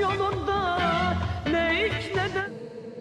yolunda ne iç ne de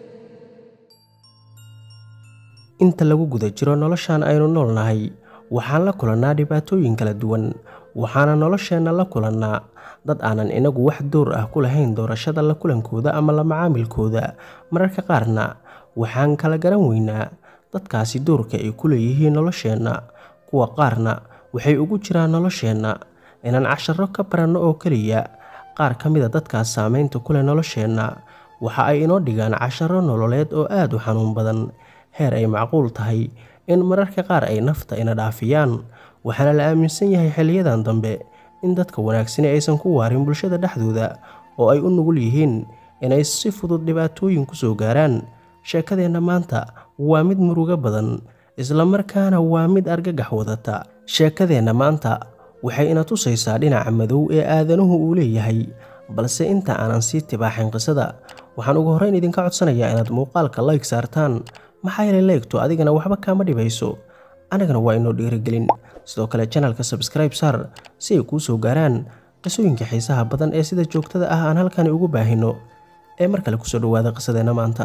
inta lagu guda jiro noloshan aynu noolnahay waxaan la kulannaa dhibaatooyin kala duwan waxaana nolosheenna la kulannaa dad aanan inagu wax door ah ku lahayn doorashada la kulankooda ama la macaamilkooda mararka qaarna waxaan kala garan weynaa dadkaasi doorka ay ku leeyihiin nolosheenna kuwa qaarna waxay ugu jiraan nolosheenna inaan casharo ka baranno oo keliya qaar ka mida dadkaas saameynta ku leh nolosheenna waxa ay inoo dhigaan casharo nololeed oo aad u xanuun badan heer ay macquul tahay in mararka qaar ay nafta ina dhaafiyaan waxaana la aaminsan yahay xiliyadan dambe in dadka wanaagsani aysan ku waarin bulshada dhexdooda oo ay u nugul yihiin inay si fudud dhibaatooyin ku soo gaaraan sheekadeenna maanta waa mid murugo badan islamarkaana waa mid argagax wadata sheekadeenna maanta waxay ina tusaysaa dhinaca madow ee aadanuhu uu leeyahay balse inta aanan sii tibaaxin qisada waxaan ugu horreyn idinka codsanayaa inaad muuqaalka layg saartaan maxaa yeelay leegto adigana waxba kaama dhibayso annagana waa inoo dhiirigelin sidoo kale janalka sabskribe saar si ay kuu soo gaaraan qisooyinka xiisaha badan ee sida joogtada ah aan halkani ugu baahino ee mar kale kusoo dhawaada qisadeenna maanta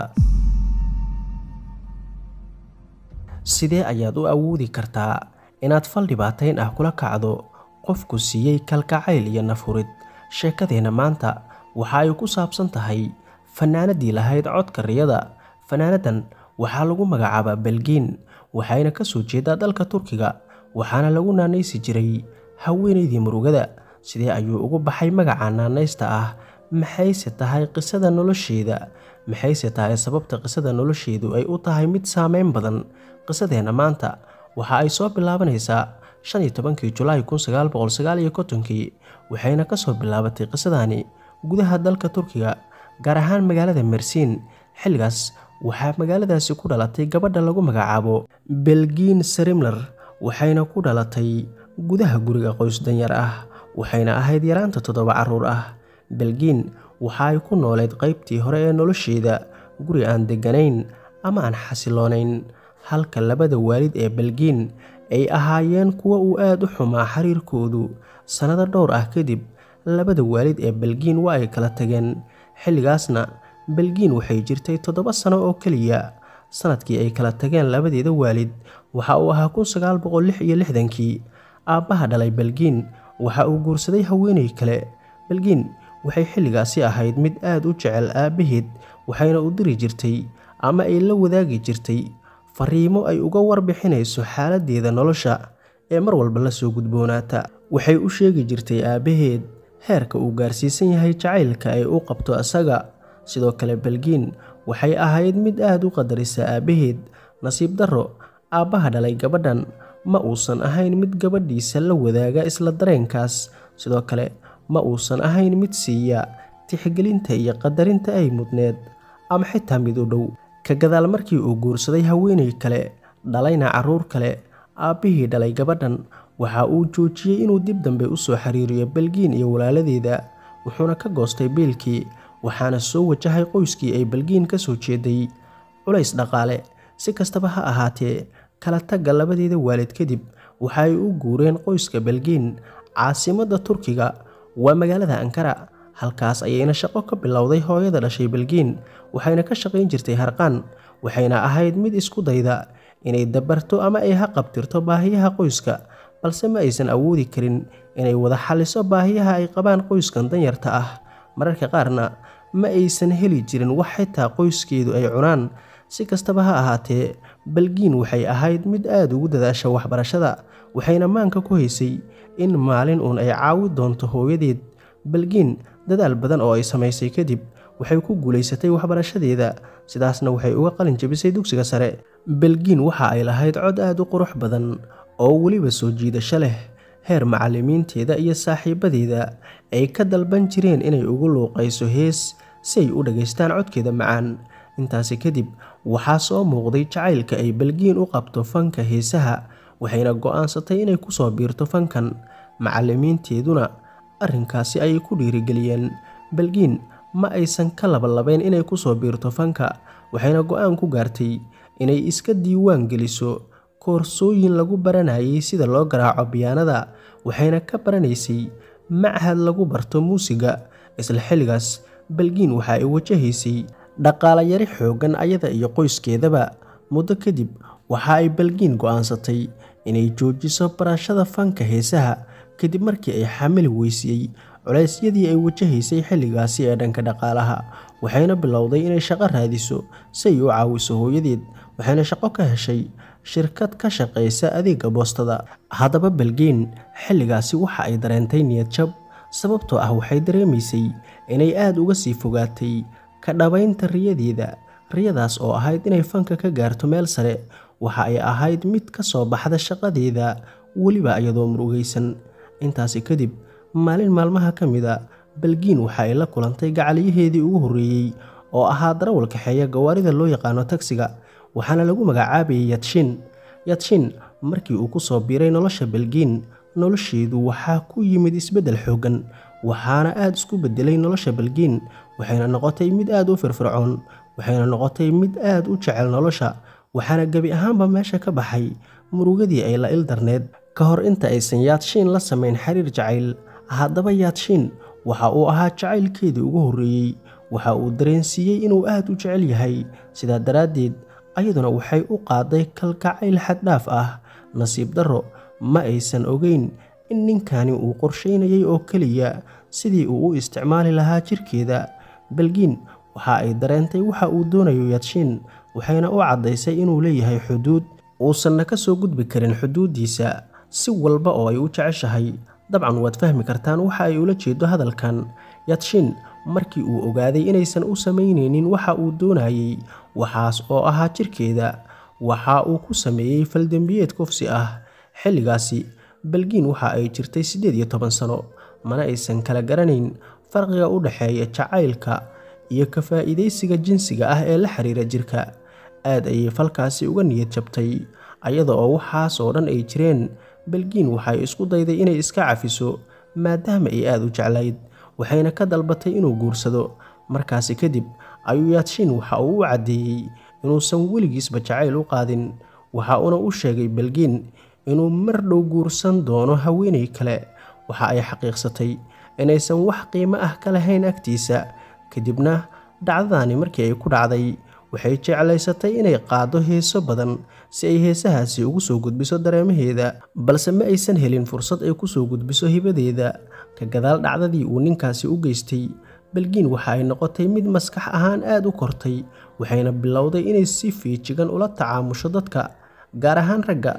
sidee ayaad u awoodi kartaa inaad fal dhibaatayn ah kula kacdo qofku siiyey kalkacayl iyo nafhurid sheekadeenna maanta waxa ay ku saabsan tahay fanaanadii lahayd codka riyada fanaanadan waxaa lagu magacaabaa belgiin waxayna ka soo jeedaa dalka turkiga waxaana lagu naanaysi jiray haweenaydii murugada sidee ayuu ugu baxay magaca naanaysta ah maxayse tahay qisada nolosheeda maxayse tahay sababta qisada nolosheedu ay u tahay mid saameyn badan qisadeenna maanta waxa ay soo bilaabanaysaa shan iyo tobankii julaay kun sagaal boqol sagaal iyo kontonkii waxayna ka soo bilaabatay qisadani gudaha dalka turkiga gaar ahaan magaalada mersiin xilligaas waxaa magaaladaasi ku dhalatay gabadha lagu magacaabo belgiin sarimler waxayna ku dhalatay gudaha guriga qoys danyar ah waxayna ahayd yaraanta toddoba carruur ah belgiin waxa ay ku nooleed qaybtii hore ee nolosheeda guri aan degganayn ama aan xasiloonayn halka labada waalid ee belgiin ay ahaayeen kuwa uu aad u xumaa xiriirkoodu sannado dhowr ah kadib labada waalid ee belgiin waa ay kala tageen xilligaasna belgiin waxay jirtay toddoba sano oo keliya sanadkii ay kala tageen labadeeda waalid waxa uu ahaa kun sagaal boqol lix iyo lixdankii aabbaha dhalay belgiin waxa uu guursaday haweenay kale belgiin waxay xilligaasi ahayd mid aad u jecel aabbaheed waxayna u diri jirtay ama ay la wadaagi jirtay fariimo ay uga warbixinayso xaaladdeeda nolosha ee mar walba la soo gudboonaata waxay u sheegi jirtay aabbaheed heerka uu gaarsiisan yahay jacaylka ay u qabto isaga sidoo kale belgiin waxay ahayd mid aad u qadarisa aabbaheed nasiib darro aabbaha dhalay gabadhan ma uusan ahayn mid gabadhiisa la wadaaga isla dareenkaas sidoo kale ma uusan ahayn mid siiya tixgelinta iyo qadarinta ay mudneed ama xitaa mid u dhow ka gadaal markii uu guursaday haweenay kale dhalayna carruur kale aabbihii dhalay gabadhan waxa uu joojiyey inuu dib dambe u soo xiriiriyo belgiin iyo walaaladeeda wuxuuna ka goostay biilkii waxaana soo wajahay qoyskii ay belgiin ka soo jeeday culays dhaqaale si kastaba ha ahaatee kala tagga labadeeda waalid kadib waxa ay u guureen qoyska belgiin caasimadda turkiga waa magaalada ankara halkaas ayayna shaqo ka bilowday hooyada dhashay belgiin waxayna ka shaqayn jirtay harqaan waxayna ahayd mid isku dayda inay dabarto ama ay ha qabtirto baahiyaha qoyska balse ma aysan awoodi karin inay wada xaliso baahiyaha ay qabaan qoyskan danyarta ah mararka qaarna ma aysan heli jirin wax xitaa qoyskeedu ay cunaan si kastaba ha ahaatee belgiin waxay ahayd mid aad ugu dadaasha waxbarashada waxayna maanka ku haysay in maalin uun ay caawi doonto hooyadeed belgiin dadaal badan oo ay samaysay kadib waxay ku guulaysatay waxbarashadeeda sidaasna waxay uga qalin jabisay dugsiga sare belgiin waxa ay lahayd cod aad u qurux badan oo weliba soo jiidasho leh heer macallimiinteeda iyo saaxiibadeeda ay ka dalban jireen inay ugu luuqayso hees si ay u dhagaystaan codkeeda macaan intaasi kadib waxaa soo muuqday jacaylka ay belgiin u qabto fanka heesaha waxayna go'aansatay inay ku soo biirto fankan macallimiinteeduna arrinkaasi ayay ku dhiirigeliyeen belgiin ma aysan ka labalabayn inay ku soo biirto fanka waxayna go'aan ku gaartay inay iska diiwaan geliso koorsooyin lagu baranayay sida loo garaaco biyaanada waxayna ka baranaysay machad lagu barto muusiga isla xilligaas balgiin waxa ay wajahaysay dhaqaale yari xooggan ayada iyo qoyskeedaba muddo kadib waxa ay balgiin go'aansatay inay joojiso barashada fanka heesaha kadib markii ay xamili weysiyey culeysyadii ay wajahaysay xilligaasi ee dhanka dhaqaalaha waxayna bilowday inay shaqo raadiso si ay u caawiso hooyadeed waxayna shaqo ka heshay shirkad ka shaqaysa adeega boostada haddaba balgeyn xilligaasi waxa ay dareentay niyad jab sababtoo ah waxay dareemaysay inay aada uga sii fogaatay ka dhabaynta riyadeeda riyadaas oo ahayd inay fanka ka gaarto meel sare waxa ay ahayd mid ka soo baxda shaqadeeda weliba iyadoo murugaysan intaasi kadib maalin maalmaha ka mid a balgiin waxa ay la kulantay gacaliyaheedii ugu horreeyey oo ahaa darawal kaxeeya gawaarida loo yaqaano tagsiga waxaana lagu magacaabayay yadshin yadshin markii uu ku soo biiray nolosha balgiin nolosheedu waxaa ku yimid isbeddel xooggan waxaana aada isku beddelay nolosha balgiin waxayna noqotay mid aada u firfircoon waxayna noqotay mid aada u jecel nolosha waxaana gebi ahaanba meesha ka baxay murugadii ay la ildarneed ka hor inta aysan yaadshiin la samayn xiriir jacayl haddaba yaadshiin waxa uu ahaa jacaylkeedii ugu horreeyey waxa uu dareensiiyey inuu aada u jecel yahay sidaa daraaddeed ayaduna waxay u qaaday kalgacayl xaddhaaf ah nasiib darro ma aysan ogeyn in ninkani uu qorshaynayay oo keliya sidii uu u isticmaali lahaa jirkeeda balgiin waxa ay dareentay waxa uu doonayo yadshiin waxayna u caddaysay inuu leeyahay xuduud uusanna ka soo gudbi karin xuduuddiisa si walba oo ay u jeceshahay dabcan waad fahmi kartaan waxa ay ula jeedo hadalkan yadshiin markii uu ogaaday inaysan u samaynaynin waxa uu doonayey waxaas oo ahaa jirkeeda waxa uu ku sameeyey faldembiyeed kufsi ah xilligaasi balgiin waxa ay jirtay siddeed iyo toban sano mana aysan kala garanayn farqiga u dhexeeya jacaylka iyo ka faa'iidaysiga jinsiga ah ee la xiriira jirka aad ayay falkaasi uga niyad jabtay ayada oo waxaas oo dhan ay jireen balgiin waxay isku dayday inay iska cafiso maadaama ay aada u jeclayd waxayna ka dalbatay inuu guursado markaasi kadib ayuu yaadshiin waxa uu u caddeeyey inuusan weligiisba jacayl u qaadin waxa uuna u sheegay balgiin inuu mar dhow guursan doono haweenay kale waxa ay xaqiiqsatay inaysan wax qiimo ah ka lahayn agtiisa kadibna dhacdadaani markii ay ku dhacday waxay jeclaysatay inay qaado heeso badan si ay heesahaasi ugu soo gudbiso dareemaheeda balse ma aysan helin fursad ay ku soo gudbiso hibadeeda ka gadaal dhacdadii uu ninkaasi u geystay balgiin waxa ay noqotay mid maskax ahaan aada u kortay waxayna bilowday inay si fiijigan ula tacaamusho dadka gaar ahaan ragga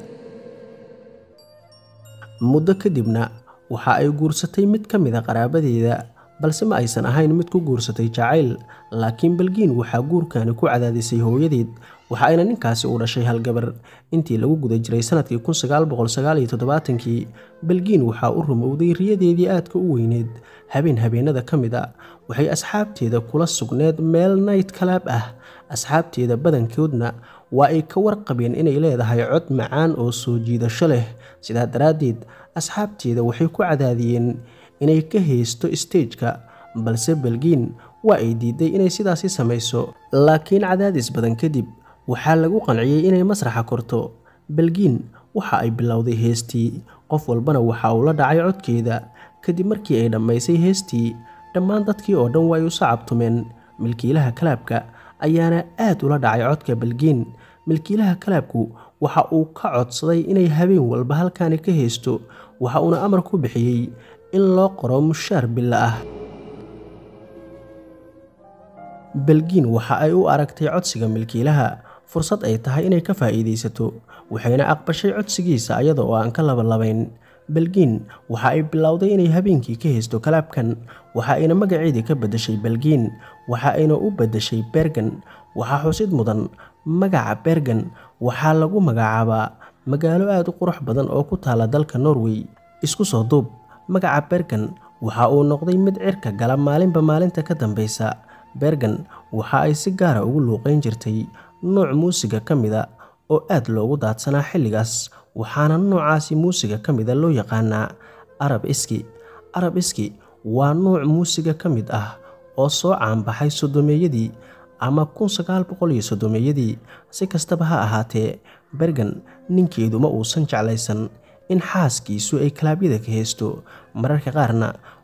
muddo kadibna waxa ay guursatay mid ka mid a qaraabadeeda balse ma aysan ahayn mid ku guursatay jacayl laakiin balgiin waxaa guurkani ku cadaadisay hooyadeed waxa ayna ninkaasi u dhashay halgabar intii lagu guda jiray sanadkii kii balgiin waxaa u rumowday riyadeedii aadka u weyneed habeen habeenada ka mid a waxay asxaabteeda kula sugneed meel nayt kalaab ah asxaabteeda badankoodna waa ay ka warqabeen inay leedahay cod macaan oo soo jiidasho leh sidaa daraaddeed asxaabteeda waxay ku cadaadiyeen inay ka haysto isteejka balse balgiin waa ay diiday inay sidaasi samayso laakiin cadaadis badan kadib waxaa lagu qanciyey inay masraxa korto balgiin waxa ay bilowday heestii qof walbana waxa uu la dhacay codkeeda kadib markii ay dhammaysay heestii dhammaan dadkii oo dhan waa ay u sacabtumeen milkiilaha kalaabka ayaana aad ula dhacay codka balgiin milkiilaha kalaabku waxa uu ka codsaday inay habeen walba halkaani ka haysto waxa uuna amar ku bixiyey in loo qoro mushaar billa ah balgiin waxa ay u aragtay codsiga milkiilaha fursad ay tahay inay ka faa'iidaysato waxayna aqbashay codsigiisa ayada oo aan ka labalabayn balgiin waxa ay bilowday inay habeenkii ka haysto kalaabkan waxa ayna magaceedii ka beddeshay balgiin waxa ayna u beddeshay bergan waxaa xusid mudan magaca bergan waxaa lagu magacaabaa magaalo aada u qurux badan oo ku taala dalka norway isku soo duub magaca bergan waxa uu noqday mid cirka gala maalinba maalinta ka dambeysa bergan waxa ay si gaara ugu luuqeyn jirtay nooc muusiga ka mida oo aad loogu daadsanaa xilligaas waxaana noocaasi muusiga ka mida loo yaqaanaa arab iski arab iski waa nooc muusiga ka mid ah oo soo caanbaxay sodomeeyadii ama sodomeeyadii si kastaba ha ahaatee bergan ninkeedu ma uusan jeclaysan in xaaskiisu ay kalaabyada ka haysto mararka qaarna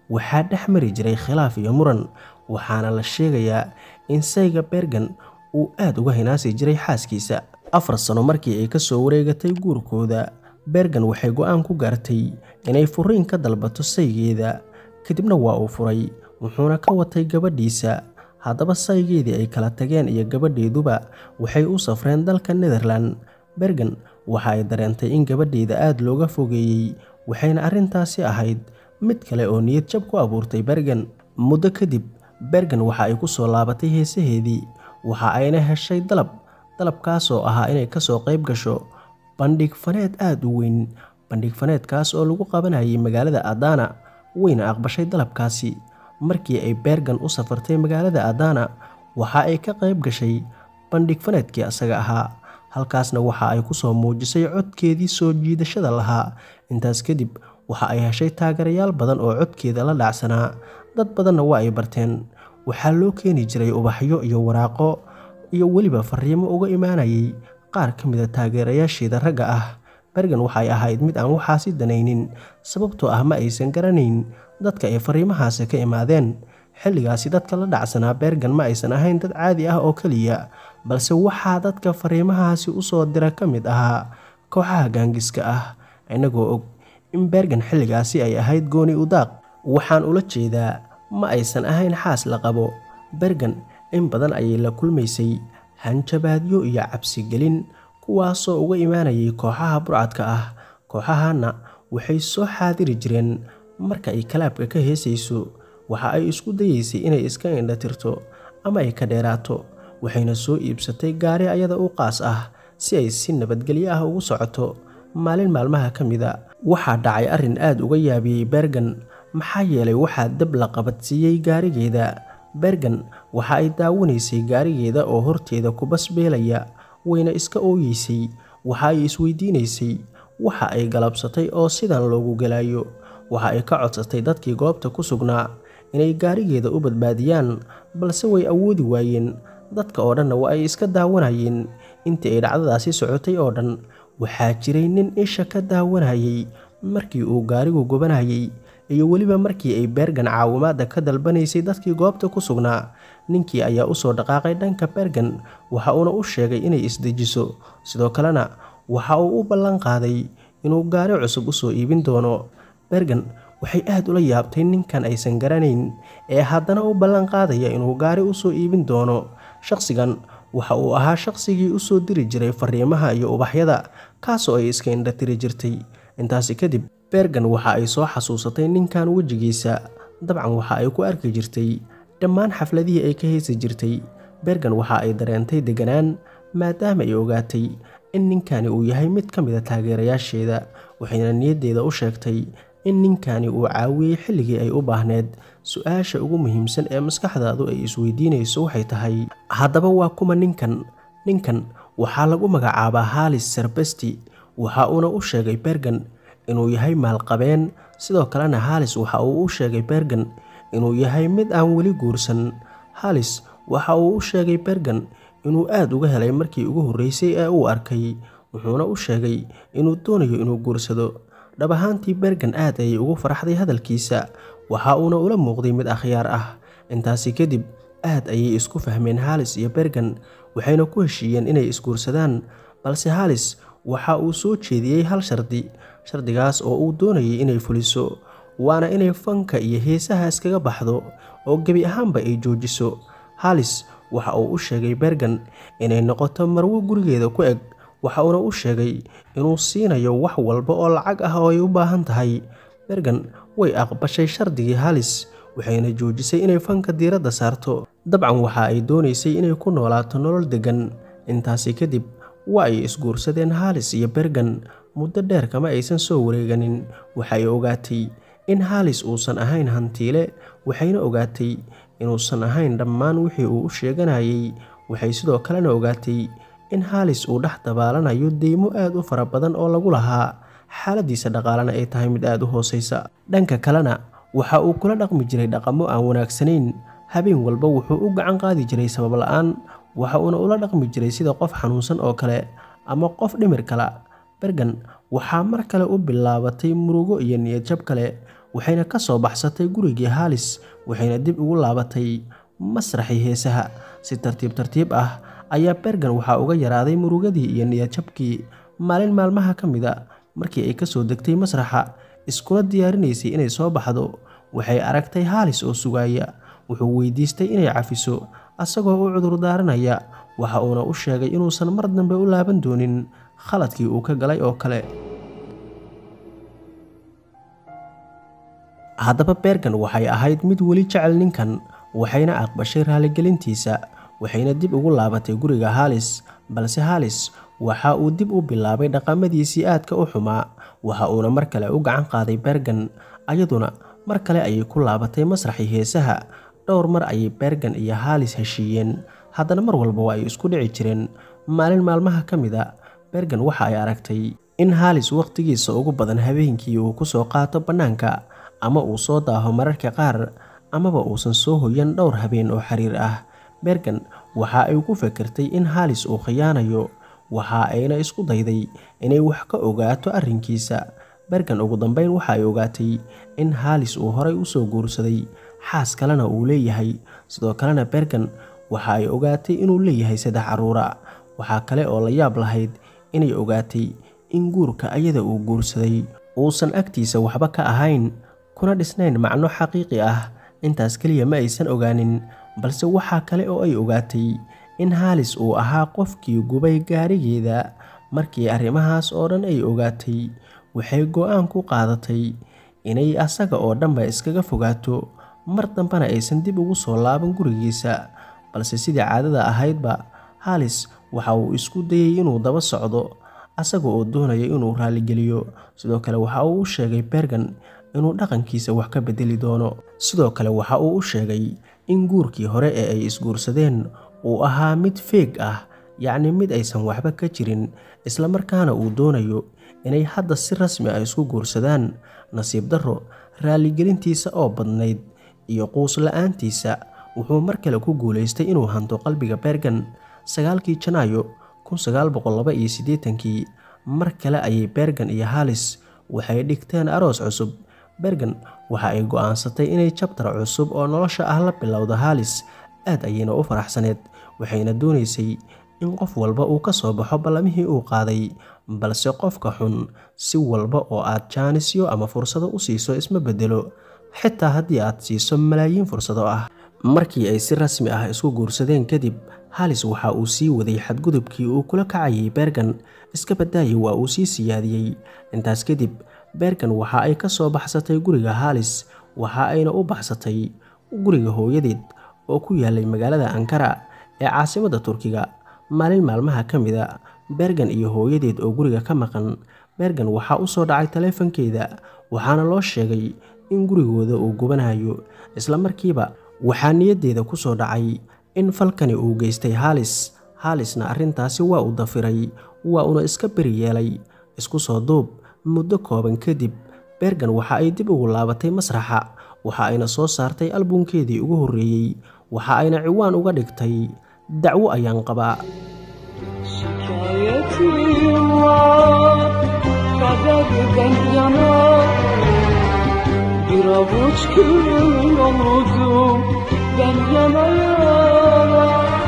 waxaa dhex mari jiray khilaaf iyo muran waxaana la sheegayaa in sayga bergan uu aad uga hinaasi jiray xaaskiisa afar sano markii ay ka soo wareegatay guurkooda bergan waxay go-aan ku gaartay inay furiin ka dalbato saygeeda kadibna waa uu furay wuxuuna ka watay gabadhiisa haddaba saygeedii ay kala tageen iyo gabadheeduba waxay u safreen dalka netherland bergan waxa ay dareentay in gabadheeda aad looga fogeeyey waxayna arrintaasi ahayd mid kale oo niyad jab ku abuurtay bergan muddo kadib bergan waxa ay ku soo laabatay heesaheedii waxa ayna heshay dalab dalabkaasoo ahaa inay kasoo qayb gasho bandhig faneed aada u weyn bandhig faneedkaas oo lagu qabanayay magaalada adana wayna aqbashay dalabkaasi markii ay bergan u safartay magaalada adana waxa ay ka qayb gashay bandhig faneedkii asaga ahaa halkaasna waxa ay kusoo muujisay codkeedii soo jiidashada lahaa intaas kadib waxa ay heshay taageerayaal badan oo codkeeda la dhacsanaa dad badanna waa ay barteen waxaa loo keeni jiray ubaxyo iyo waraaqo iyo weliba fariimo uga imaanayay qaar ka mida taageerayaasheeda ragga ah bergan waxay ahayd mid aan waxaasi danaynin sababtoo ah ma aysan garanayn dadka ay fariimahaasi ka imaadeen xilligaasi dadka la dhacsanaa bergan ma aysan ahayn dad caadi ah oo keliya balse waxaa dadka fariimahaasi usoo dira ka mid ahaa kooxaha gaangiska ah inagoo og in bergan xilligaasi ay ahayd gooni udaaq waxaan ula jeedaa ma aysan ahayn xaas la qabo bergan in badan ayay la kulmaysay hanjabaadyo iyo cabsigelin kuwaasoo uga imaanayay kooxaha burcadka ah kooxahana waxay soo xaadiri jireen marka ay kalaabka ka heesayso waxa ay isku dayeysay inay iska indhatirto ama ay ka dheeraato waxayna soo iibsatay gaari ayada u qaas ah si ay si nabadgelyo ah ugu socoto maalin maalmaha ka mida waxaa dhacay arrin aad uga yaabiyey bergan maxaa yeelay waxaa dab la qabadsiiyey gaarigeeda bergan waxa ay daawanaysay gaarigeeda oo horteeda ku basbeelaya wayna iska ooyeysay waxa ay isweydiinaysay waxa ay galabsatay oo sidan loogu gelayo waxa ay ka codsatay dadkii goobta ku sugnaa inay gaarigeeda u badbaadiyaan balse way awoodi waayeen dadka oo dhanna waa ay iska daawanayeen intii ay dhacdadaasi socotay oo dhan waxaa jiray nin isha ka daawanayay markii uu gaarigu gubanayay iyo weliba markii ay bergan caawimaadda ka dalbanaysay dadkii goobta ku sugnaa ninkii ayaa usoo dhaqaaqay dhanka bergan waxa uuna u sheegay inay isdejiso sidoo kalena waxa uu u ballan qaaday inuu gaari cusub usoo iibin doono bergan waxay aad ula yaabtay ninkan aysan garanayn ee haddana u ballan qaadaya inuu gaari usoo iibin doono shaqsigan waxa uu ahaa shaqsigii usoo diri jiray fariimaha iyo ubaxyada kaasoo ay iska indhatiri jirtay intaasi kadib bergan waxa ay soo xasuusatay ninkan wejigiisa dabcan waxa ay ku arki jirtay dhammaan xafladihii ay ka heesi jirtay bergan waxa ay dareentay deganaan maadaama ay ogaatay in ninkani uu yahay mid ka mida taageerayaasheeda waxayna niyaddeeda u sheegtay in ninkani uu caawiyey xilligii ay u baahneed su-aasha ugu muhiimsan ee maskaxdaadu ay isweydiinayso waxay tahay haddaba waa kuma ninkan ninkan waxaa lagu magacaabaa halis serbesti waxa uuna u sheegay bergan inuu yahay maalqabeen sidoo kalena halis waxa uu u sheegay bergan inuu yahay mid aan weli guursan halis waxa uu u sheegay bergan inuu aad uga helay markii ugu horreysay ee uu arkay wuxuuna u sheegay inuu doonayo inuu guursado dhab ahaantii bergan aad ayay ugu faraxday hadalkiisa waxa uuna ula muuqday mid akhyaar ah intaasi kadib aad ayay isku fahmeen halis iyo bergan waxayna ku heshiiyeen inay isguursadaan balse halis waxa uu soo jeediyey hal shardi shardigaas oo uu doonayay inay fuliso waana inay fanka iyo heesaha iskaga baxdo oo gebi ahaanba ay joojiso halis waxa uu u sheegay bergan inay noqoto marwo gurigeeda ku eg waxa uuna u sheegay inuu siinayo wax walba oo lacag ah oo ay u baahan tahay bergan way aqbashay shardigii halis waxayna joojisay inay fanka diiradda saarto dabcan waxa ay doonaysay inay ku noolaato nolol deggan intaasi kadib waa ay isguursadeen halis iyo bergan muddo dheer kama aysan soo wareeganin waxay ogaatay in halis uusan ahayn hantiile waxayna ogaatay inuusan ahayn dhammaan wixii uu u sheeganayay waxay sidoo kalena ogaatay in halis uu dhex dabaalanayo deymo aad u fara badan oo lagu lahaa xaaladiisa dhaqaalena ay tahay mid aad u hooseysa dhanka kalena waxa uu kula dhaqmi jiray dhaqamo aan wanaagsanayn habeen walba wuxuu u gacan qaadi jiray sabab la-aan waxa uuna ula dhaqmi jiray sida qof xanuunsan oo kale ama qof dhimir kala bergan waxaa mar kale u bilaabatay murugo iyo niyadjab kale waxayna ka soo baxsatay gurigii haalis waxayna dib ugu laabatay masraxii heesaha si tartiib tartiib ah ayaa bergan waxaa uga yaraaday murugadii iyo niyadjabkii maalin maalmaha ka mid a markii ay kasoo degtay masraxa iskula diyaarinaysay inay soo baxdo waxay aragtay haalis oo sugaaya wuxuu weydiistay inay cafiso asagoo u cudur daaranaya waxa uuna u sheegay inuusan mar dambe u laaban doonin khaladkii uu ka galay oo kale haddaba bergan waxay ahayd mid weli jecel ninkan waxayna aqbashay raaligelintiisa waxayna dib ugu laabatay guriga haalis balse haalis waxa uu dib u bilaabay dhaqamadiisii aadka u xumaa waxa uuna mar kale u gacan qaaday bergan ayaduna mar kale ayay ku laabatay masraxii heesaha dhowr mar ayay bergan iyo haalis heshiiyeen haddana mar walba waa ay isku dhici jireen maalin maalmaha ka mid a bergan waxa ay aragtay in haalis wakhtigiisa ugu badan habeenkii uu kusoo qaato bannaanka ama uu soo daaho mararka qaar amaba uusan soo hoyan dhowr habeen oo xiriir ah bergan waxa ay ku fekertay in haalis uu khiyaanayo waxa ayna isku dayday inay wax ka ogaato arrinkiisa bergan ugu dambeyn waxa ay ogaatay in haalis uu horay usoo guursaday xaas kalena uu leeyahay sidoo kalena bergan waxa ay ogaatay inuu leeyahay saddex caruura waxaa kale oo la yaab lahayd inay ogaatay in guurka ayada uu guursaday uusan agtiisa waxba ka ahayn kuna dhisnayn macno xaqiiqi ah intaas keliya ma aysan ogaanin balse waxaa kale oo ay ogaatay in haalis uu ahaa qofkii gubay gaarigeeda markii arrimahaas oo dhan ay ogaatay waxay go-aan ku qaadatay inay asaga oo dhanba iskaga fogaato mar dambena aysan dib ugu soo laaban gurigiisa balse sidii caadada ahaydba haalis waxa uu isku dayay inuu daba socdo asaga oo doonaya inuu raaligeliyo sidoo kale waxa uu u sheegay bergan inuu dhaqankiisa wax ka bedeli doono sidoo kale waxa uu u sheegay in guurkii hore ee ay isguursadeen uu ahaa mid feeg ah yacni mid aysan waxba ka jirin islamarkaana uu doonayo inay hadda si rasmi ah isku guursadaan nasiib darro raaligelintiisa oo badnayd iyo quus la-aantiisa wuxuu mar kale ku guulaystay inuu hanto qalbiga bergan sagaalkii janaayo kii mar kale ayay bergan iyo haalis waxay dhigteen aroos cusub bergan waxa ay go-aansatay inay jabtar cusub oo nolosha ah la bilowdo haalis aad ayayna u faraxsaneed waxayna doonaysay in qof walba uu ka soo baxo ballamihii uu qaaday balse qofka xun si walba oo aad jaanisyo ama fursado u siiso isma bedelo xitaa haddii aad siiso malaayiin fursado ah markii ay si rasmi ah isku guursadeen kadib haalis waxa uu sii waday xadgudubkii uu kula kacayay bergan iska badaayay waa uu sii siyaadiyey intaas kadib bergan waxa ay ka soo baxsatay guriga haalis waxa ayna u baxsatay guriga hooyadeed oo ku yaalay magaalada ankara ee caasimadda turkiga maalin maalmaha ka mid a bergan iyo hooyadeed oo guriga ka maqan bergan waxaa u soo dhacay taleefankeeda waxaana loo sheegay in gurigooda uu gubanayo isla markiiba waxaa niyaddeeda ku soo dhacay in falkani uu geystay haalis haalisna arrintaasi waa uu dafiray waa uuna iska beri yeelay isku soo duub muddo kooban kadib bergan waxa ay dib ugu laabatay masraxa waxa ayna soo saartay albunkeedii ugu horreeyey waxa ayna ciwaan uga dhigtay dacwo ayaan qabaa Şikayetim var Kaderden yana Bir avuç gül oldum Ben yana yana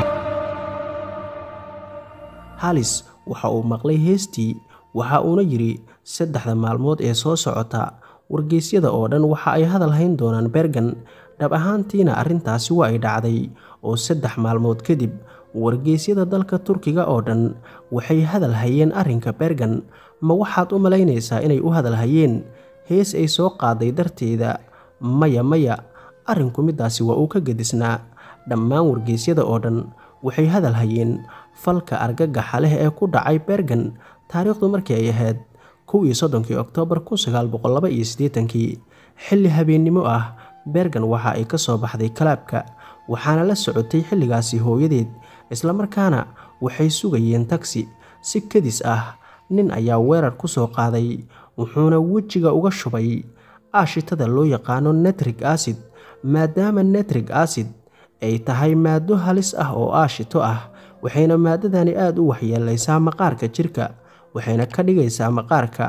halis waxa uu maqlay heestii waxa uuna yidhi saddexda maalmood ee soo socota wargeysyada oo dhan waxa ay hadal hayn doonaan bergan dhab ahaantiina arrintaasi waa ay dhacday oo saddex maalmood kadib wargeysyada dalka turkiga oo dhan waxay hadal hayeen arrinka bergan ma waxaad u malaynaysaa inay u hadal hayeen hees ay soo qaaday darteeda maya maya arrinku middaasi waa uu ka gedisnaa dhammaan wargeysyada oo dhan waxay hadal hayeen falka argagaxa leh ee ku dhacay bergan taariikhdu markii ay ahayd kow iyo soddonkii oktoobar kun sagaal boqol laba iyo siddeetankii xilli habeennimo ah bergan waxa ay ka soo baxday kalaabka waxaana la socotay xilligaasi hooyadeed islamarkaana waxay sugayeen tagsi si kadis ah nin ayaa weerar ku soo qaaday wuxuuna wejiga uga shubay aashitada loo yaqaano netrig acid maadaama netrig acid ay tahay maado halis ah oo aashito ah waxayna maadadani aada u waxyeelaysaa maqaarka jirka waxayna ka dhigaysaa maqaarka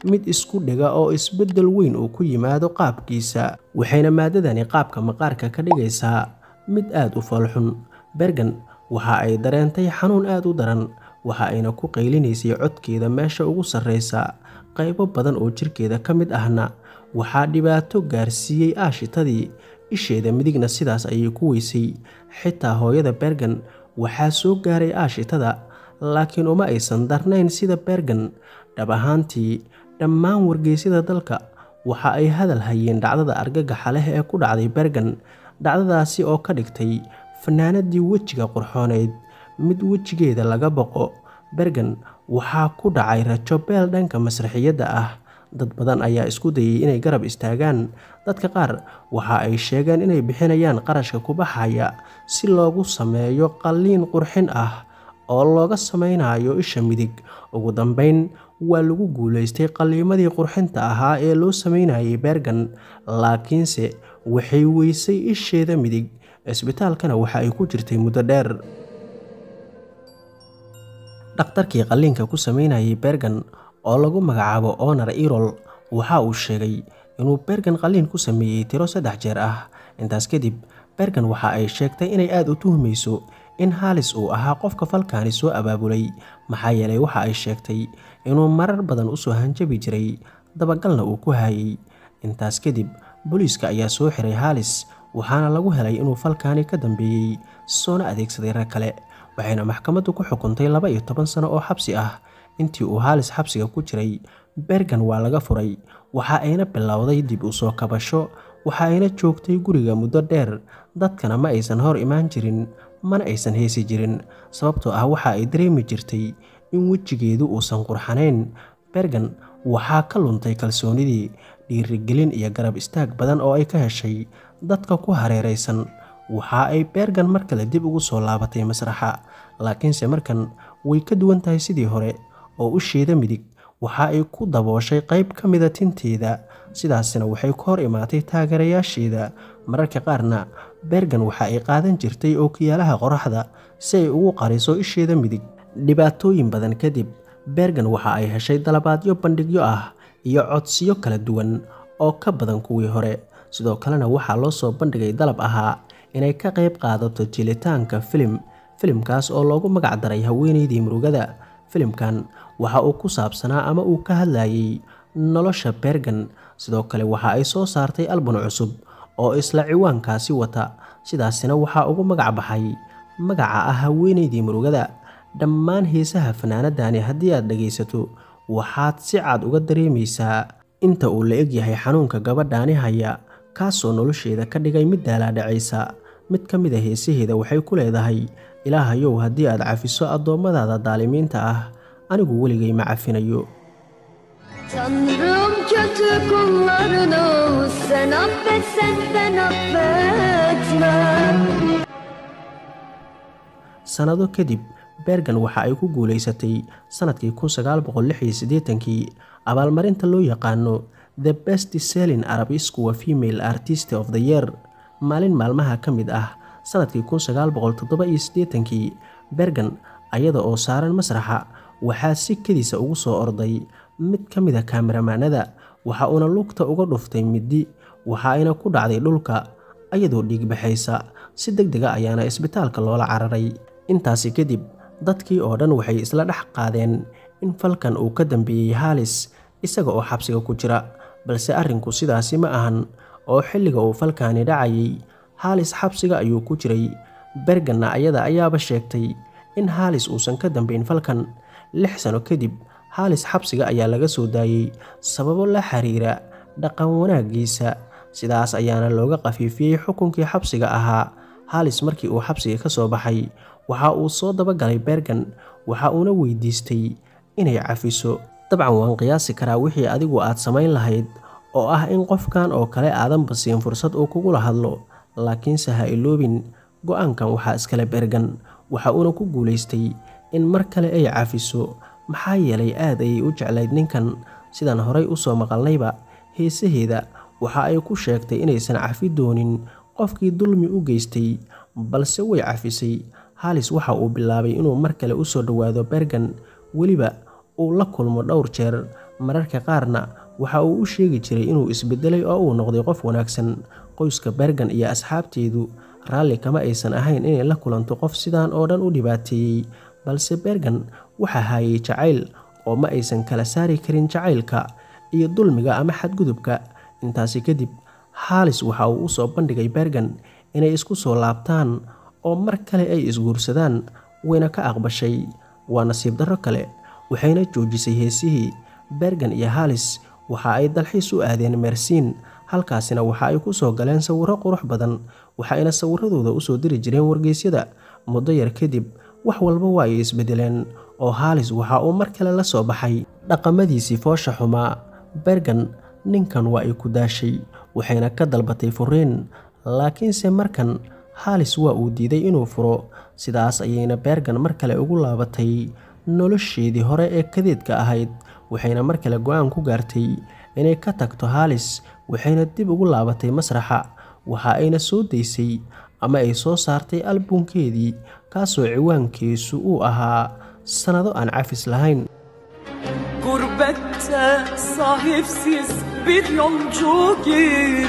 mid isku dhiga oo isbeddel weyn uu ku yimaado qaabkiisa waxayna maadadani qaabka maqaarka ka dhigaysaa mid aad u foolxun bergan waxa ay dareentay xanuun aad u daran waxa ayna ku qaylinaysay codkeeda meesha ugu sarreysa qaybo badan oo jirkeeda ka mid ahna waxaa dhibaato gaarsiiyey aashitadii isheeda midigna sidaas ayay ku weysay xitaa hooyada bergan waxaa soo gaaray aashitada laakiin uma aysan darnayn sida bergan dhab ahaantii dhammaan wargeysyada dalka waxa ay hadal hayeen dhacdada argagaxa leh ee ku dhacday bergan dhacdadaasi oo ka dhigtay fanaanadii wejiga qurxooneyd mid wejigeeda laga boqo bergan waxaa ku dhacay rajo beel dhanka masraxiyadda ah dad badan ayaa isku dayay inay garab istaagaan dadka qaar waxa ay sheegeen inay bixinayaan qarashka ku baxaya si loogu sameeyo qalliin qurxin ah oo looga sameynayo isha midig ugu dambeyn waa lagu guulaystay qalliimadii qurxinta ahaa ee loo sameynayay bergan laakiinse waxay weysay isheeda midig cisbitaalkana waxa ay ku jirtay muddo dheer dhakhtarkii qalliinka ku sameynayay bergan oo lagu magacaabo onar irol waxa uu sheegay inuu bergan qalliin ku sameeyey tiro saddex jeer ah intaas kadib bergan waxa ay sheegtay inay aada u tuhmayso in haalis uu ahaa qofka falkaani soo abaabulay maxaa yeelay waxa ay sheegtay inuu marar badan usoo hanjabi jiray dabagalna uu ku hayay intaas kadib booliiska ayaa soo xiray haalis waxaana lagu helay inuu falkaani ka dambeeyey soona adeegsaday rag kale waxayna maxkamaddu ku xukuntay laba iyo toban sano oo xabsi ah intii uu haalis xabsiga ku jiray bergan waa laga furay waxa ayna bilowday dib u soo kabasho waxa ayna joogtay guriga muddo dheer dadkana ma aysan hor imaan jirin mana aysan heesi jirin sababtoo ah waxa ay dareemi jirtay in wejigeedu uusan qurxanayn bergan waxaa ka luntay kalsoonidii dhiirigelin iyo garab istaag badan oo ay ka heshay dadka ku hareeraysan waxa ay bergan mar kale dib ugu soo laabatay masraxa laakiinse markan way ka duwan tahay sidii hore oo usheeda midig waxa ay ku dabooshay qayb ka mida tinteeda sidaasina waxay ku hor imaatay taageerayaasheeda mararka qaarna bergan waxa ay qaadan jirtay ookiyaalaha qoraxda si ay ugu qariso isheeda midig dhibaatooyin badan kadib bergan waxa ay heshay dalabaadyo bandhigyo ah iyo codsiyo kala duwan oo ka badan kuwii hore sidoo kalena waxaa loo soo bandhigay dalab ahaa inay ka qayb qaadato jilitaanka filim filimkaas oo loogu magac daray haweeneydii murugada filimkan waxa uu ku saabsanaa ama uu ka hadlayay nolosha bergan sidoo kale waxa ay soo saartay albun cusub oo isla ciwaankaasi wata sidaasina waxaa ugu magac baxay magaca ah haweeneydii murugada dhammaan heesaha fanaanadani haddii aad dhegaysato waxaad si cad uga dareemaysaa inta uu la egyahay xanuunka gabadhaani haya kaasoo nolosheeda ka dhigay mid daalaadhacaysa mid ka mid a heesaheeda waxay ku leedahay ilaahayow haddii aad cafiso addoommadaada daalimiinta ah anigu weligay ma cafinayo Tanrım kötü kullarını sen affet sen ben affetmem sannado kadib bergan waxa ay ku guulaysatay sannadkii kii abaalmarinta loo yaqaano the best selling arabiskuwa female artist of the year maalin maalmaha ka mid ah sannadkii kii bergan ayada oo saaran masraxa waxaa si kediisa ugu soo orday mid ka mid a kaameramanada waxa uuna lugta uga dhuftay middi waxa ayna ku dhacday dhulka ayadoo dhiigbaxaysa si deg dega ayaana isbitaalka loola cararay intaasi kadib dadkii oo dhan waxay isla dhex qaadeen in falkan uu ka dambeeyey haalis isaga oo xabsiga ku jira balse arrinku sidaasi ma ahan oo xilliga uu falkaani dhacayay haalis xabsiga ayuu ku jiray berganna ayada ayaaba sheegtay in haalis uusan ka dambeyn falkan lix sano kadib haalis xabsiga ayaa laga soo daayey sababo la xiriira dhaqan wanaaggiisa sidaas ayaana looga qafiifiyey xukunkii xabsiga ahaa haalis markii uu xabsiga ka soo baxay waxa uu soo dabagalay bergan waxa uuna weydiistay inay cafiso dabcan waan qiyaasi karaa wixii adigu aad samayn lahayd oo ah in qofkan oo kale aadanba siin fursad uu kugula hadlo laakiinse ha iloobin go-aankan waxaa iskale bergan waxa uuna ku guulaystay in mar kale ay cafiso maxaa yeelay aad ayay u jeclayd ninkan sidaan horay u soo maqalnayba heesaheeda waxa ay ku sheegtay inaysan cafi doonin qofkii dulmi u geystay balse way cafisay haalis waxa uu bilaabay inuu mar kale u soo dhowaado bergan weliba uu la kulmo dhowr jeer mararka qaarna waxa uu u sheegi jiray inuu isbedelay oo uu noqday qof wanaagsan qoyska bergan iyo asxaabteedu raalli kama aysan ahayn inay la kulanto qof sidaan oo dhan u dhibaateeyey balse bergan waxaa haayay jacayl oo ma aysan kala saari karin jacaylka iyo dulmiga ama xadgudubka intaasi kadib haalis waxa uu usoo bandhigay bergan inay isku soo laabtaan oo mar kale ay isguursadaan wayna ka aqbashay waa nasiib darro kale waxayna joojisay heesihii bergan iyo haalis waxa ay dalxiis u aadeen meersiin halkaasina waxa ay ku soo galeen sawirro qurux badan waxayna sawiradooda usoo diri jireen wargeysyada muddo yar kadib wax walba waa ay isbedeleen oo haalis waxa uu mar kale la soo baxay dhaqamadiisii foosha xumaa bergan ninkan waa ay ku daashay waxayna ka dalbatay furiin laakiinse markan haalis waa uu diiday inuu furo sidaas ayayna bergan mar kale ugu laabatay nolosheedii hore ee kadeedka ahayd waxayna mar kale go-aan ku gaartay inay ka tagto haalis waxayna dib ugu laabatay masraxa waxa ayna soo daysay ama ay soo saartay albumkeedii kaasoo ciwaankiisu uu ahaa sannado aan cafis lahayn Gurbette sahipsiz bir yolcu gibi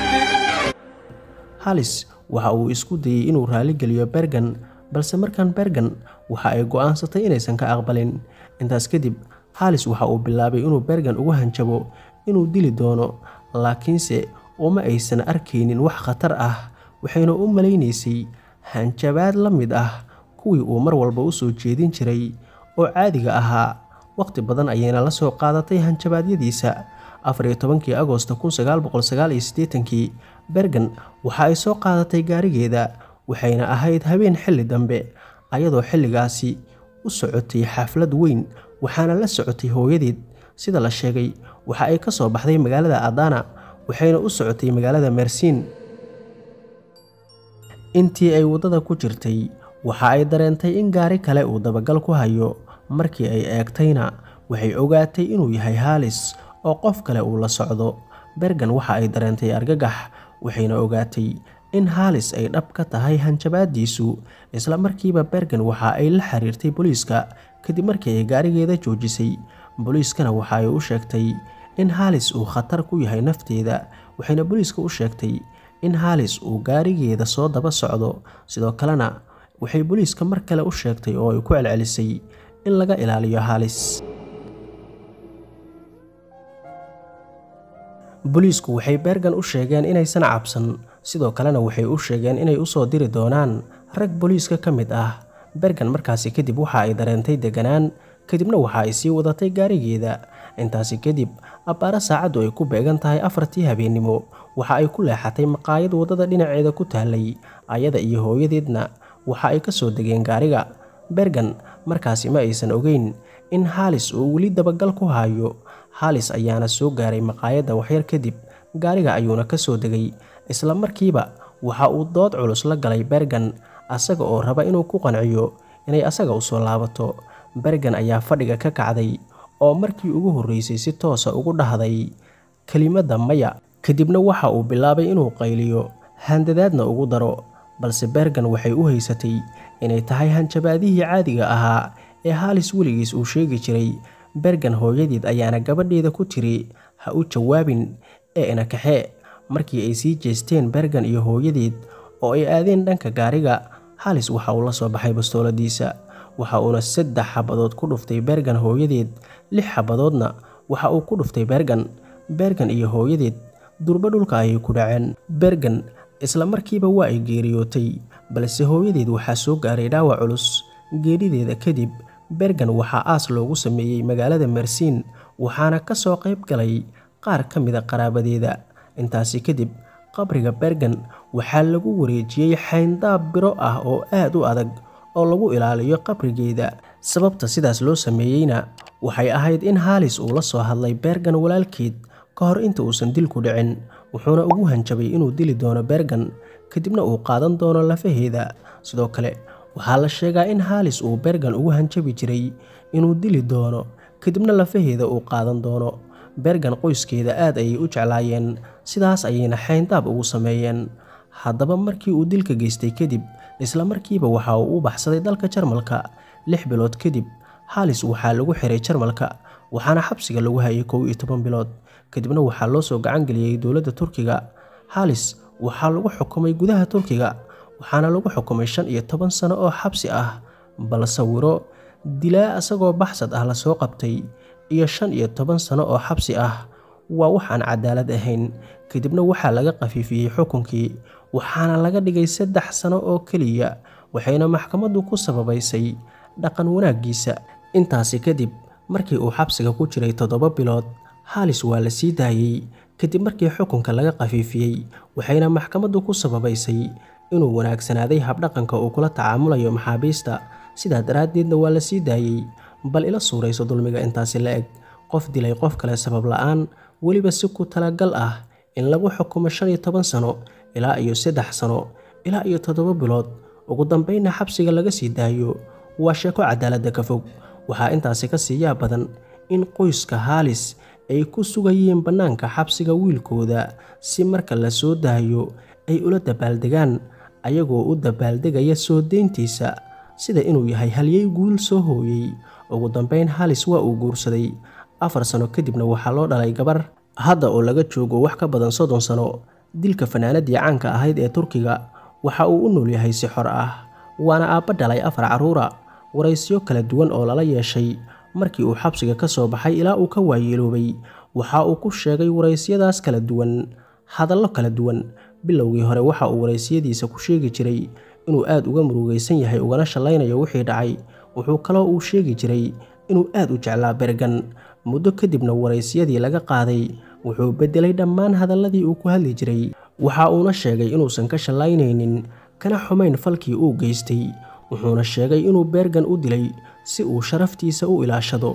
halis waxa uu isku dayey inuu raaligeliyo bergan balse markan bergan waxa ay go'aansatay inaysan ka aqbalin intaas kadib halis waxa uu bilaabay inuu bergan ugu hanjabo inuu dili doono laakiinse uma aysan arkaynin wax khatar ah waxayna u malaynaysay hanjabaad la mid ah kuwii uu mar walba u soo jeedin jiray oo caadiga ahaa waqti badan ayayna la soo qaadatay hanjabaadyadiisa afariyo tobankii agoosta kun sagaal boqol sagaal iyo siddeetankii bergan waxa ay soo qaadatay gaarigeeda waxayna ahayd habeen xilli dambe ayadoo xilligaasi u socotay xaflad weyn waxaana la socotay hooyadeed sida la sheegay waxa ay ka soo baxday magaalada adana waxayna u socotay magaalada mersiin intii ay waddada ku jirtay waxa ay dareentay in gaari kale uu dabagal ku hayo markii ay eegtayna waxay ogaatay inuu yahay haalis oo qof kale uu la socdo bergan waxa ay dareentay argagax waxayna ogaatay in haalis ay dhab ka tahay hanjabaadiisu isla markiiba bergan waxa ay la xiriirtay booliiska kadib markii ay gaarigeeda joojisay booliiskana waxa ay u sheegtay in haalis uu khatar ku yahay nafteeda waxayna booliiska u sheegtay in haalis uu gaarigeeda soo daba socdo sidoo kalena waxay booliiska mar kale u sheegtay oo ay ku celcelisay in laga ilaaliyo haalis booliisku waxay bergan u sheegeen inaysan cabsan sidoo kalena waxay u sheegeen inay usoo diri doonaan rag booliiska ka mid ah bergan markaasi kadib waxa ay dareentay deganaan kadibna waxa ay sii wadatay gaarigeeda intaasi kadib abbaaro saacaddu ay ku beegan tahay afartii habeennimo waxa ay ku leexatay maqaayad waddada dhinaceeda ku taallay ayada iyo hooyadeedna waxa ay ka soo degeen gaariga bergan markaasi ma aysan ogeyn in haalis uu weli dabagal ku hayo haalis ayaana soo gaaray maqaayadda waxyar kadib gaariga ayuuna ka soo degay isla markiiba waxa uu dood culus la galay bergan asaga oo raba inuu ku qanciyo inay asaga usoo laabato bergan ayaa fadhiga ka kacday oo markii ugu horreysay si toosa ugu dhahday kelimadda maya kadibna waxa uu bilaabay inuu qayliyo handadaadna ugu daro balse bergan waxay u haysatay inay tahay hanjabaadihii caadiga ahaa ee haalis weligiis uu sheegi jiray bergan hooyadeed ayaana gabadheeda ku tiri ha u jawaabin ee ina kaxee markii ay sii jeesteen bergan iyo hooyadeed oo ay aadeen dhanka gaariga haalis waxa uu la soo baxay bastooladiisa waxa uuna saddex xabadood ku dhuftay bergan hooyadeed lix xabadoodna waxa uu ku dhuftay bergan bergan iyo hooyadeed durbo dhulka ayay ku dhaceen bergan isla markiiba waa ay geeriyootay balse hooyadeed waxaa soo gaaray dhaawac culus geerideeda kadib bergan waxaa aas loogu sameeyey magaalada mersiin waxaana ka soo qayb galay qaar ka mida qaraabadeeda intaasi kadib qabriga bergan waxaa lagu wareejiyey xayndaab biro ah oo aad u adag oo lagu ilaaliyo qabrigeeda sababta sidaas loo sameeyeyna waxay ahayd in haalis uu la soo hadlay bergan walaalkeed ka hor inta uusan dilku dhicin wuxuuna ugu hanjabay inuu dili doono bergan kadibna uu qaadan doono lafaheeda sidoo kale waxaa la sheegaa in haalis uu bergan ugu hanjabi jiray inuu dili doono kadibna lafaheeda uu qaadan doono bergan qoyskeeda aad ayay u jeclaayeen sidaas ayayna xayndaab ugu sameeyeen haddaba markii uu dilka geystay kadib isla markiiba waxa uu u baxsaday dalka jarmalka lix bilood kadib haalis waxaa lagu xiray jarmalka waxaana xabsiga lagu hayay kow iyo toban bilood kadibna waxaa loo soo gacan geliyey dowladda turkiga halis waxaa lagu xukumay gudaha turkiga waxaana lagu xukumay shan iyo toban sano oo xabsi ah bal sawiro dilaa isagoo baxsad ah lasoo qabtay iyo shan iyo toban sano oo xabsi ah waa wax aan cadaalad ahayn kadibna waxaa laga khafiifiyey xukunkii waxaana laga dhigay saddex sano oo keliya waxayna maxkamaddu ku sababaysay dhaqan wanaaggiisa intaasi kadib markii uu xabsiga ku jiray toddoba bilood halis waa la sii daayey kadib markii xukunka laga khafiifiyey waxayna maxkamaddu ku sababaysay inuu wanaagsanaaday habdhaqanka uu kula tacaamulayo maxaabiista sidaa daraaddeedna waa la sii daayey bal ila suurayso dulmiga intaasi la eg qof dilay qof kale sabab la'aan weliba si ku talagal ah in lagu xukumo shan iyo toban sano ilaa iyo saddex sano ilaa iyo toddoba bilood ugu dambaynna xabsiga laga sii daayo waa sheeko cadaaladda ka fog waxaa intaasi ka siiyaa badan in qoyska haalis ay ku sugayeen bannaanka xabsiga wiilkooda si marka la soo daayo ay ula dabaaldegaan ayagoo u dabaaldegaya soo deyntiisa sida inuu yahay halyey guul soo hooyey ugu dambayn halis waa uu guursaday afar sano kadibna waxaa loo dhalay gabar hadda oo laga joogo wax ka badan soddon sano dilka fanaanadii caanka ahayd ee turkiga waxa uu u nool yahay si xor ah waana aabba dhalay afar carruura waraysyo kala duwan oo lala yeeshay markii uu xabsiga ka soo baxay ilaa uu ka waayeeloobay waxa uu ku sheegay waraysyadaas kala duwan hadallo kala duwan bilowgii hore waxa uu waraysiyadiisa ku sheegi jiray inuu aad uga murugaysan yahay ugana shallaynayo wixii dhacay wuxuu kaloo uu sheegi jiray inuu aad u jeclaa bergan muddo kadibna waraysyadii laga qaaday wuxuu beddelay dhammaan hadalladii uu ku hadli jiray waxa uuna sheegay inuusan ka shallaynaynin kana xumayn falkii uu geystay wuxuuna sheegay inuu bergan u dilay si uu sharaftiisa u ilaashado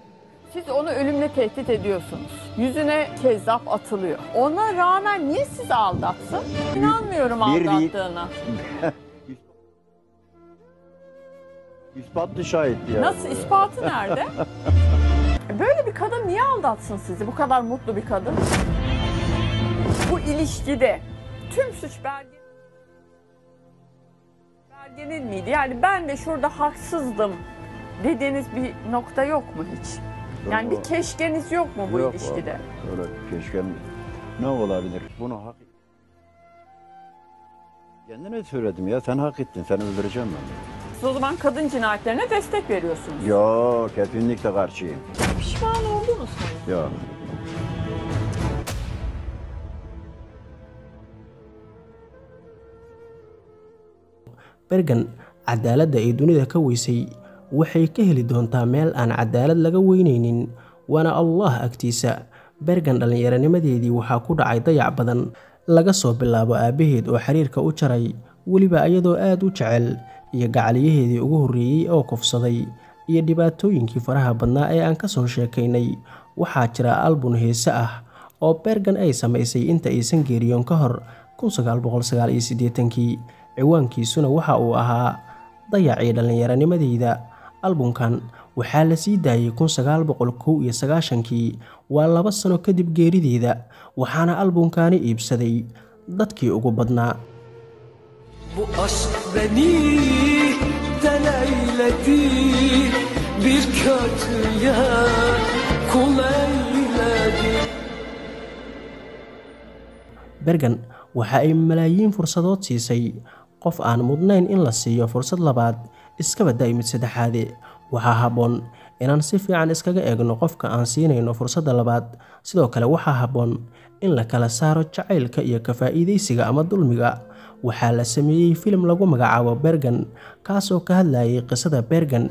Siz onu ölümle tehdit ediyorsunuz. Yüzüne kezzap atılıyor. Ona rağmen niye sizi aldatsın? İnanmıyorum Bir- aldattığına. İspatlı şahit ya. Nasıl? ispatı nerede? Böyle bir kadın niye aldatsın sizi? Bu kadar mutlu bir kadın. Bu ilişkide tüm suç belge belgenin miydi? Yani ben de şurada haksızdım dediğiniz bir nokta yok mu hiç? Yani bir keşkeniz yok mu bu Yok ilişkide? vallahi. Öyle keşke ne olabilir? Bunu hak Kendine söyledim ya sen hak ettin seni öldüreceğim ben. Siz o zaman kadın cinayetlerine destek veriyorsunuz. Yok kesinlikle karşıyım. Pişman oldunuz mu? Yok. bergan cadaaladda ay dunida ka weysay waxay ka heli doontaa meel aan cadaalad laga weynaynin waana allah agtiisa bergan dhallinyaranimadeedii waxaa ku dhacay dayac badan laga soo bilaabo aabbaheed oo xiriirka u jaray weliba iyadoo aad u jecel iyo gacaliyaheedii ugu horreeyey oo kufsaday iyo dhibaatooyinkii faraha badnaa ee aan ka soo sheekaynay waxaa jira albun heese ah oo bergan ay samaysay inta aysan geeriyoon ka hor kii ciwaankiisuna waxa uu ahaa dayacii dhallinyaranimadeyda albumkan waxaa la sii daayey kii waa laba sano kadib geerideeda waxaana albumkaani iibsaday dadkii ugu badnaa Bu aşk beni deleyledi Bir kötüye kul eyledi bergan waxa ay malaayiin fursadood siisay qof aan mudnayn in la siiyo fursad labaad iskaba da'i mid saddexaade waxaa habboon inaan si fiican iskaga eegno qofka aan siinayno fursadda labaad sidoo kale waxaa habboon in la kala saaro jacaylka iyo ka faa'iidaysiga ama dulmiga waxaa la sameeyey filim lagu magacaabo bergan kaasoo ka hadlayay qisada bergan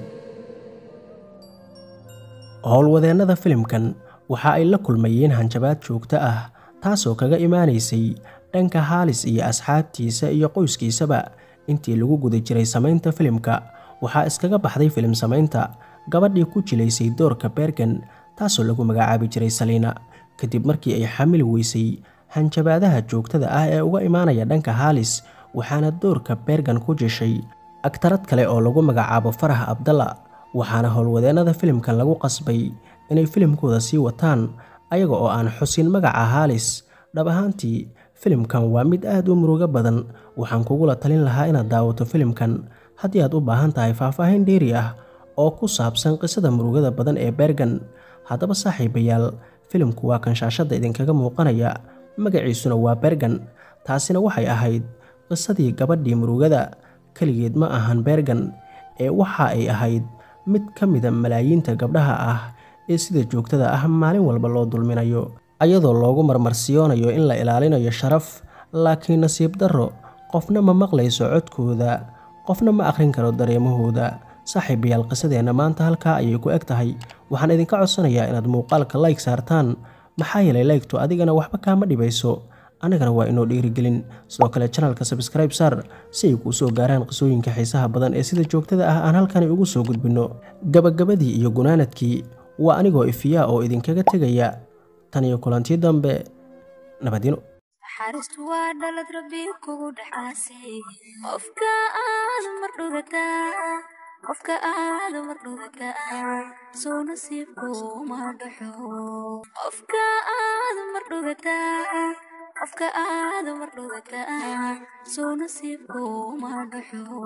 howlwadeennada filimkan waxa ay la kulmayeen hanjabaad joogto ah taasoo kaga imaanaysay dhanka haalis iyo asxaabtiisa iyo qoyskiisaba intii lagu guda jiray samaynta filimka waxaa iskaga baxday filim samaynta gabadhii ku jilaysay doorka bergan taasoo lagu magacaabi jiray saliina kadib markii ay xamili weysay hanjabaadaha joogtada ah ee uga imaanaya dhanka haalis waxaana doorka bergan ku jeshay agtarad kale oo lagu magacaabo farax abdalla waxaana howlwadeennada filimkan lagu qasbay inay filimkooda sii wataan ayaga oo aan xusin magaca haalis dhab ahaantii filimkan waa mid aad u murugo badan waxaan kugula talin lahaa inaad daawato filimkan haddii aad u baahan tahay faahfaahin dheeri ah oo ku saabsan qisada murugada badan ee bergan haddaba saaxiibayaal filimku waa kan shaashadda idinkaga muuqanaya magaciisuna waa bergan taasina waxay ahayd qisadii gabadhii murugada keligeed ma ahan bergan ee waxa ay ahayd mid ka mida malaayiinta gabdhaha ah ee sida joogtada ah maalin walba loo dulminayo ayadoo loogu marmarsiyoonayo in la ilaalinayo sharaf laakiin nasiib darro qofna ma maqlayso codkooda qofna ma akhrin karo dareemahooda saaxiibayaal qisadeenna maanta halkaa ayay ku eg tahay waxaan idinka codsanayaa inaad muuqaalka layg saartaan maxaa yeelay laygtu adigana waxba kaama dhibayso annagana waa inoo dhiirigelin sidoo kale janalka sabskribe saar si ay kuu soo gaaraan qisooyinka xiisaha badan ee sida joogtada ah aan halkani ugu soo gudbinno gabagabadii iyo gunaanadkii waa anigoo ifiyaa oo idinkaga tegaya tan iyo kulantii dambe nabadino naxariistu waa dhalad rabbi kugu dhexaasay qofka aad mar dhugataa qofka aad mar dhugataa soo nasiibku ma dhaxo qofka aad mar dhugataa qofka aad mar dhugataa soo nasiibku ma dhaxo